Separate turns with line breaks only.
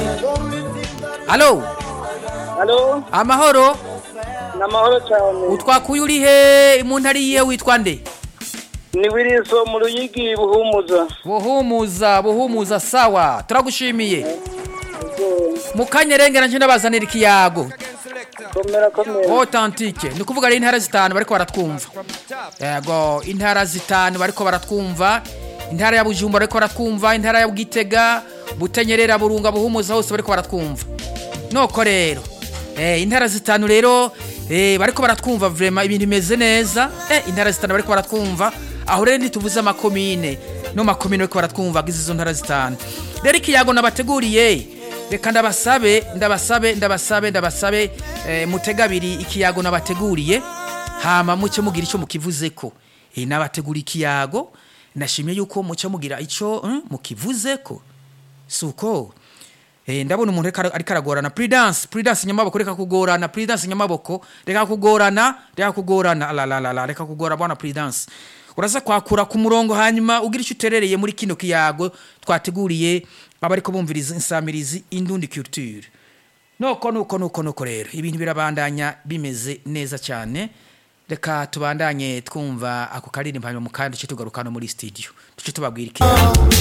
Halo,
Halo,
amahoro.
ni amahoro cyane.
Utwakuye uri he mu ntari yihe witwa nde?
Ni Wiriso mu Ruyigi Buhumuza.
Buhumuza, buhumuza sawa. Turagushimiye. Mu kanyerengera nje ndabazanira ikiyago.
Komera komera.
Authentique. Ni kuvuga ari intara zitanu bariko baratwumva. Yego, intara zitanu bariko baratwumva. Intara ya Bujumbura bariko baratwumva, intara ya Bugitega, Butenyerera, Burunga, Buhumuza hose bariko baratwumva. Noko rero. Eh, intara zitanu rero eh bariko baratwumva vraiment ibintu bimeze neza. Eh, intara zitanu bariko baratwumva. Aho rero ntituvuze amakomine. No makomine bariko baratwumva gize izo ntara zitanu. Rero ikiyago nabateguriye. Reka ndabasabe, ndabasabe, ndabasabe, ndabasabe eh, mutega abiri ikiyago nabateguriye. Hama muce mugira ico mukivuzeko. Eh, nabategura ikiyago. Nashimye yuko muce mugira ico mm, mukivuzeko. Suko. Eh ndabona umuntu reka ariko aragorana prudence prudence nyamaboko reka kugorana prudence nyamaboko reka kugorana reka kugorana la la la la reka kugora bwana prudence uraza kwakura ku murongo hanyuma ugira icyo uterereye muri kino kiyago twateguriye abariko bumviriza insamirizi indundi culture noko nuko nuko nuko rero ibintu birabandanya bimeze neza cyane reka tubandanye twumva ako karirimbo hanyuma mu kandi duce tugarukana muri studio duce tubabwira ikiyago